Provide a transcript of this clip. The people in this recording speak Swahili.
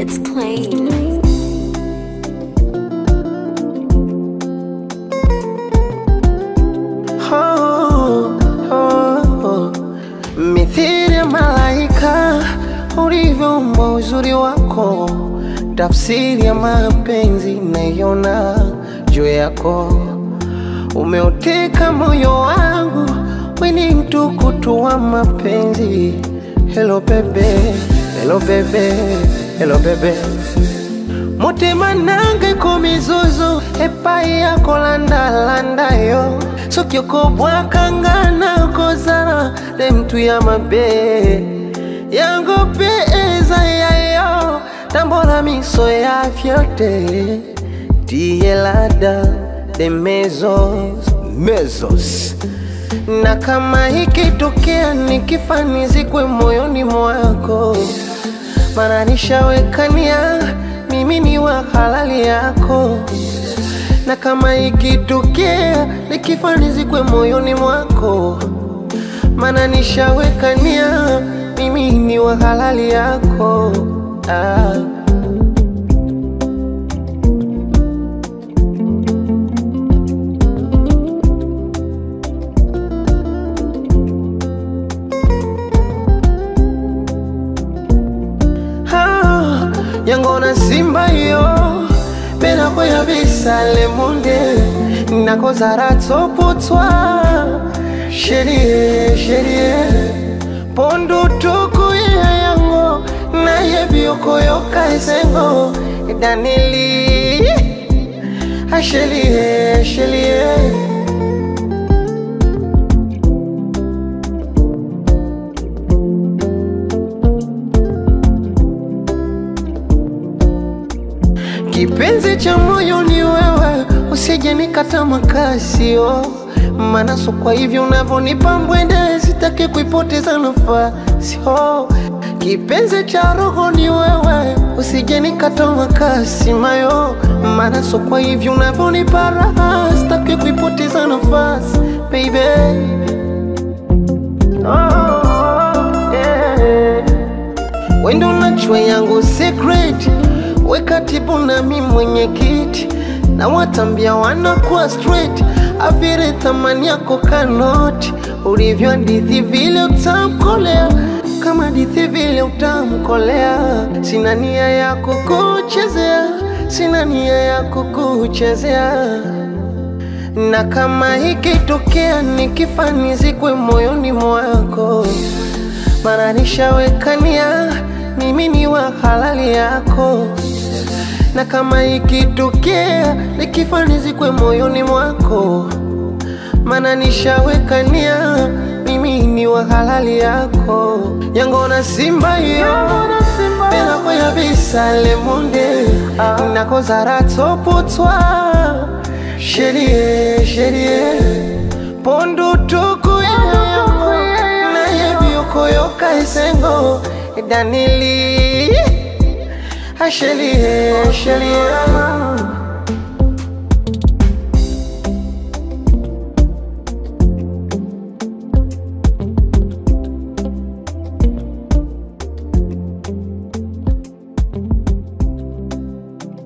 It's plain. Oh, oh, oh. Mithili ya malaika ulivyoumbwa uzuri wako, tafsiri ya mapenzi naiona juu yako. Umeuteka moyo wangu, we ni mtukutu wa mapenzi. Hello bebe, hello bebe, hello bebe mutima nange ku mizuzu epai yako landalanda yo soki okobwakanga kozala ne mtu ya mabe yango mpe eza yayo tambola miso ya fiote tiyelada de mezos mezos na kama ikitokea nikifanizikwe moyoni mwako mana nishawekania mimi ni wa halali yako, na kama ikitokea nikifanizikwe moyoni mwako, mana nishawekania mimi ni wa halali yako ah. Ah, yango na simba yo mpe nakoya bisale munde nakozala tsopotwa sherie sherie pondu tuku ya yango nayebi okoyoka esengo danili ashelie shelie Kipenzi cha moyo ni wewe, usije nikata makasio manaso. Kwa hivyo unavyonipa mbwende, sitaki kuipoteza nafasi oh. Kipenzi cha roho ni wewe, usije nikata makasi mayo manaso. Kwa hivyo unavyonipa raha, sitaki kuipoteza nafasi baby oh, yeah. Wendo nachwe yangu secret we katibu nami mwenyekiti na watambia wanakuwa straight avire thamani yako kanoti ulivyo hadithi vile utamkolea kama hadithi vile utamkolea sina nia ya kukuchezea sina nia ya kukuchezea na kama ikitokea nikifanizikwe moyoni mwako mara nishawekania mimi ni wa halali yako, na kama ikitokea nikifanizikwe moyoni mwako, mana nishawekania mimi ni wa halali yako. yango na simba yo penakoya bisale munde nakozara tsopotwa sherie sherie pondu tuku yango nayebi okoyoka esengo danili ashelie shelie